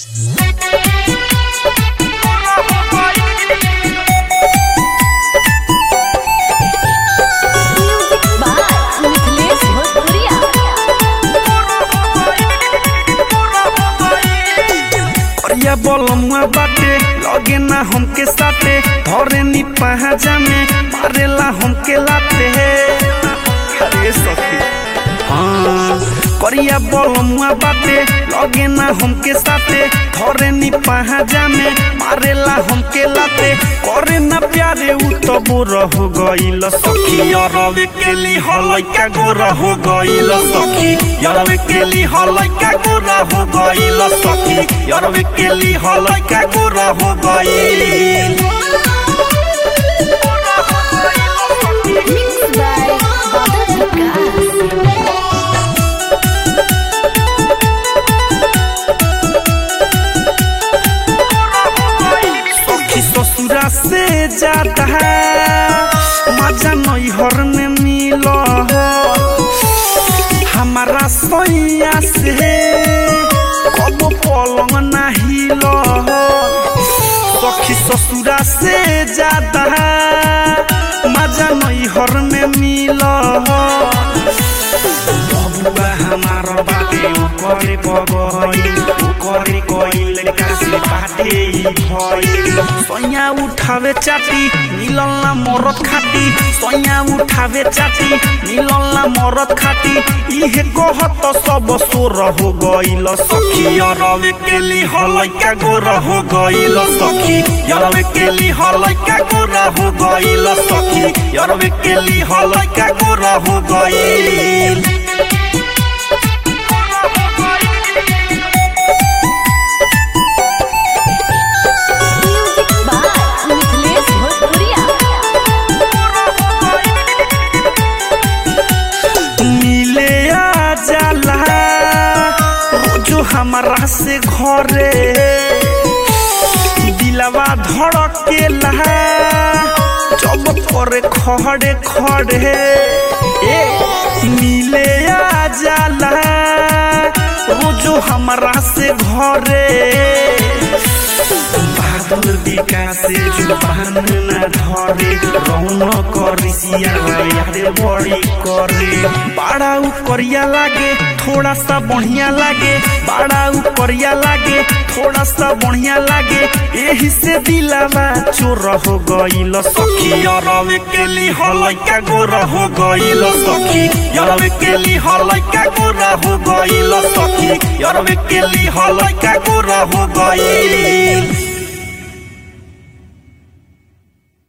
music by Mithilesh भोजपुरिया करिया बलमुआ बाटे लगे ना हमके साटे धरे नी पहाजा में मारेला हमके लाते अरे सखी हाँ करिया बलमुआ बाटे लगे ना हमके साटे धरे नी पहाजा में मारेला हमके लाते करे ना प्यारे उ तो बुरा हो गइल सखी अरवे के ली हलैका गोरा हो गइल सखी अरवे के ली हलैका गोरा हो गइल सखी अरवे के ली हलैका गोरा हो गइल मिक्स बाय बादल विकास सखी ससुरा से जाता है मजा नैहर में मिल हमारा सैया से कब पलंग नहीं लो सखी ससुरा से जाता है मजा नैहर में मिल बबुआ हमार बाटे ओकरे बगइल ओकरे कइल कासे बाटे ई भइल सैया उठावे चाटी मिलल ना मरद खाटी सैया उठावे चाटी मिलल ना मरद खाटी इहे कहत सब सोर हो गइल सखी अरवे के ली हलैका गोर हो गइल सखी अरवे के ली हलैका गोर हो गइल सखी अरवे के ली हलैका गोर हो गइल म्यूजिक बाय मिथिलेश भोजपुरिया मिले आ जाला रोजो हमारा से घरे दिलवा धड़केला जब करे खड़े खड़े ए मिले आ जाला रोजो हमारा से घरे बादल विकासे जुबान न धरे रौन करिसिया यादे बड़ी करे बाड़ा उ करिया लागे थोड़ा सा बढ़िया लागे बाड़ा उ करिया लागे थोड़ा सा बढ़िया लागे एही से दिलावा चोर हो गइल सखी अरवे के ली हलैका गोर हो गइल सखी अरवे के ली हलैका गोर हो गइल सखी अरवे के ली हलैका गोर हो गइल